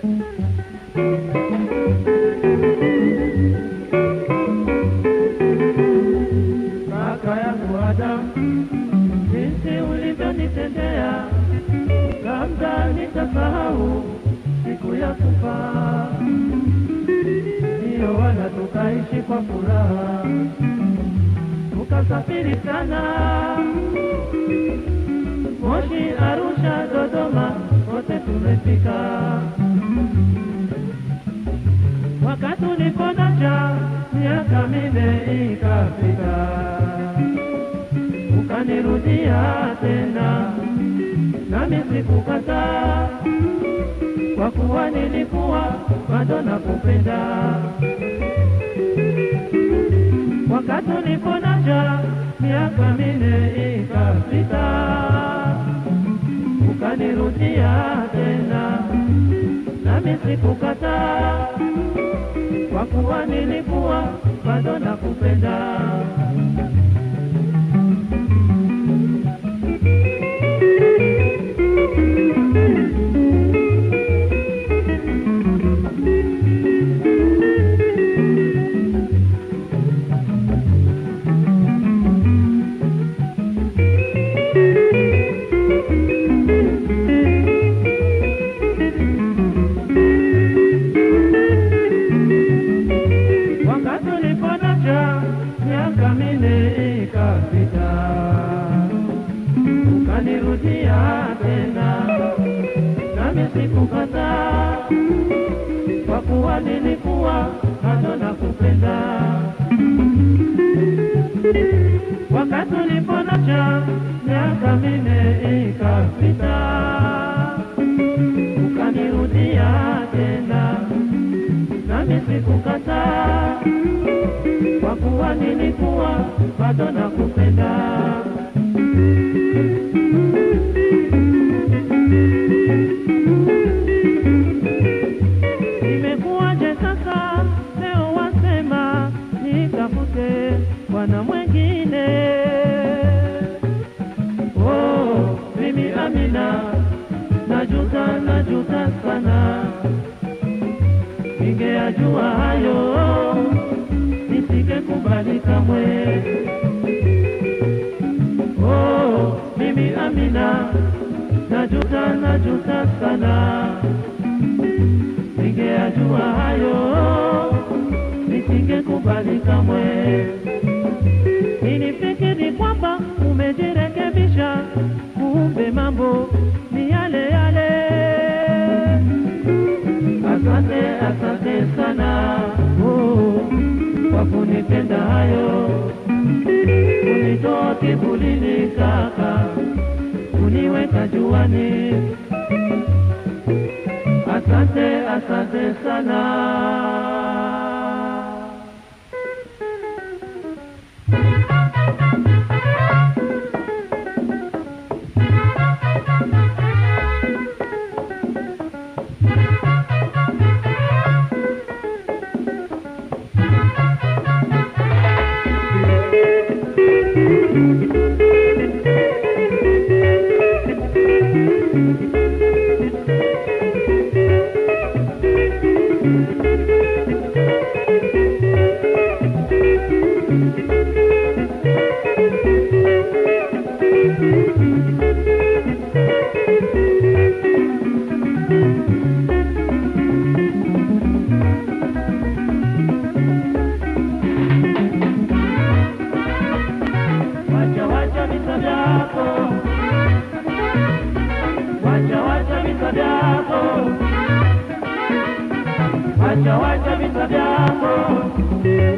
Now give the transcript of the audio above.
kaka yangu Adamu, jinsi ulivyonitendea, labda nitasahau siku ya kufa. Ndiyo wala tukaishi kwa furaha, tukasafiri sana, Moshi, Arusha, Dodoma, wote tumefika. Wakati uliponacha miaka minne ikafika, ukanirudia tena, nami sikukataa, kwa kuwa nilikuwa bado nakupenda. Wakati uliponacha miaka minne ikafika, ukanirudia tena, nami sikukataa kwa kuwa nilikuwa bado nakupenda. Wakati uliponacha miaka minne ikapita, ukanirudia tena, nami sikukataa, kwa kuwa nilikuwa bado nakupenda. Wakati uliponacha miaka minne ikapita, ukanirudia tena nami sikukataa, kwa kuwa nilikuwa bado nakupenda. Imekuwaje sasa leo wasema nitafute bwana mwengine? Oh, mimi Amina najuta, najuta sana ningeyajua hayo nisingekubali kamwe. Oh, mimi Amina najuta, najuta sana, ningeyajua hayo nisingekubali kamwe. Nilifikiri kwamba umejirekebisha, kumbe mambo ni yale yale. Asante, asante sana oh, kwa kunitenda hayo, kunitoa kivulini kaka, kuniweka juani. Asante, asante sana. Wacha wacha visa vyako, wacha wacha visa vyako, wacha wacha visa vyako.